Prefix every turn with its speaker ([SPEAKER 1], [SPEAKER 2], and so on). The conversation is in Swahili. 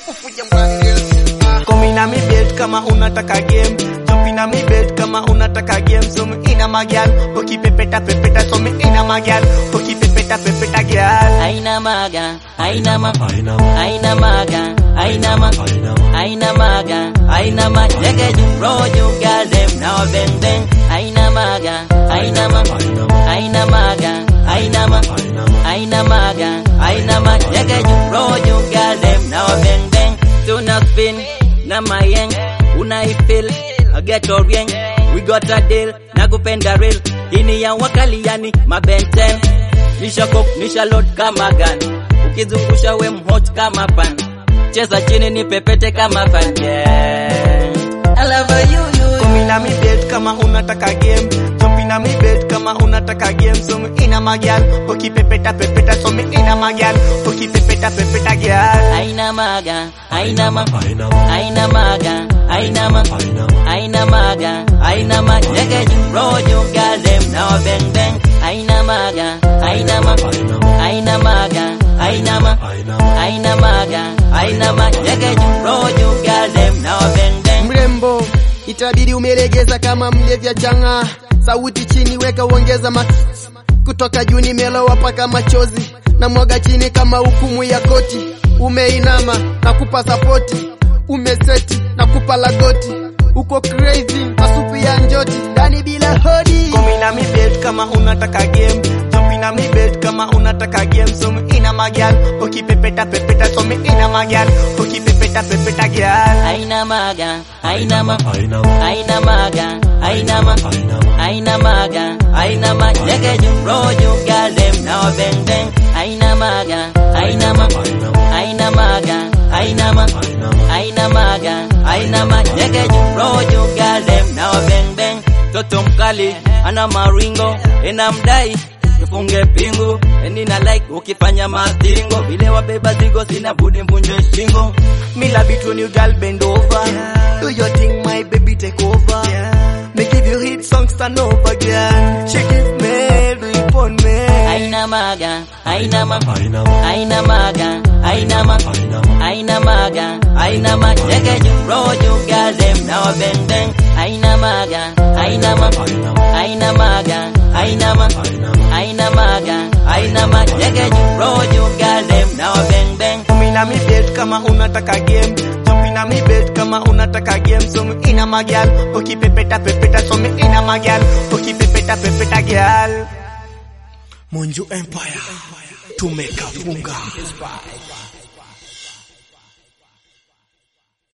[SPEAKER 1] Komina mi bed kama unataka game Jopina mi bed kama unataka game So mi ina magyal Ukipepeta pepeta so mi ina magyal Ukipepeta pepeta gyal
[SPEAKER 2] Aina maga, aina ma, aina maga, aina ma, aina maga, aina ma. Jege ju roju girl them now bang bang. Aina maga, aina ma, aina maga, aina ma, aina maga, aina ma. Jege ju roju girl them now bang bang. Tuna spin na mayeng, unaifeel I get orieng. We got a deal, nakupenda real. Ini ya wakali yani mabenten. Nisha cook, nisha load kama gun. Ukizungusha we mhot kama pan. Cheza chini ni pepete kama fan. Yeah. I love you, you.
[SPEAKER 1] Komina mi bed kama unataka game Jopina mi bed kama unataka game So mi ina magyal Ukipepeta pepeta so mi ina magyal Ukipepeta pepeta gyal
[SPEAKER 2] Aina maga, aina ma, aina maga, aina ma, aina maga, aina ma. Nigga, you roll, you got them now bang bang. Aina maga, aina ma, aina maga, aina ma, aina maga, aina ma. Nigga, you roll, you got them now bang bang.
[SPEAKER 3] mrembo itabidi umelegeza kama mlevya changa sauti chini weka uongeza ma kutoka juu nimelowa paka machozi na mwaga chini kama hukumu ya koti umeinama na kupa sapoti umeseti na kupa lagoti uko crazy na supu ya njoti ndani bila hodi
[SPEAKER 1] Komina mi bed kama unataka game Jopina mi bed kama unataka game So mi ina magyal Ukipepeta pepeta so mi ina magyal Ukipepeta pepeta gyal
[SPEAKER 2] Aina maga, aina ma, aina maga, aina ma, aina maga, aina ma. Nigga, you roll, you got them now bang bang. Aina maga, aina ma, aina maga, aina ma, aina maga, aina ma. Nigga, you roll, you got them now bang bang. Toto mkali ana maringo enamdai tufunge pingu eni na like ukifanya mastingo vile wabeba zigo sina budi mvunje shingo
[SPEAKER 1] Me love it when you girl bend over Do your thing my baby take over Me give you hit songs turn over girl Shake it me, do it on me
[SPEAKER 2] Aina maga, aina ma, aina maga, aina ma, aina maga, aina ma. Nigga, you roll, you got them now bang bang. Aina maga, aina ma, aina maga, aina ma, aina maga, aina ma. Nigga, you roll, you got them now bang bang.
[SPEAKER 1] Komina mi bed kama unataka game Jopina mi bed kama unataka game So mi ina magyal Ukipepeta pepeta so mi ina magyal Ukipepeta pepeta gyal Monju Empire tumekafunga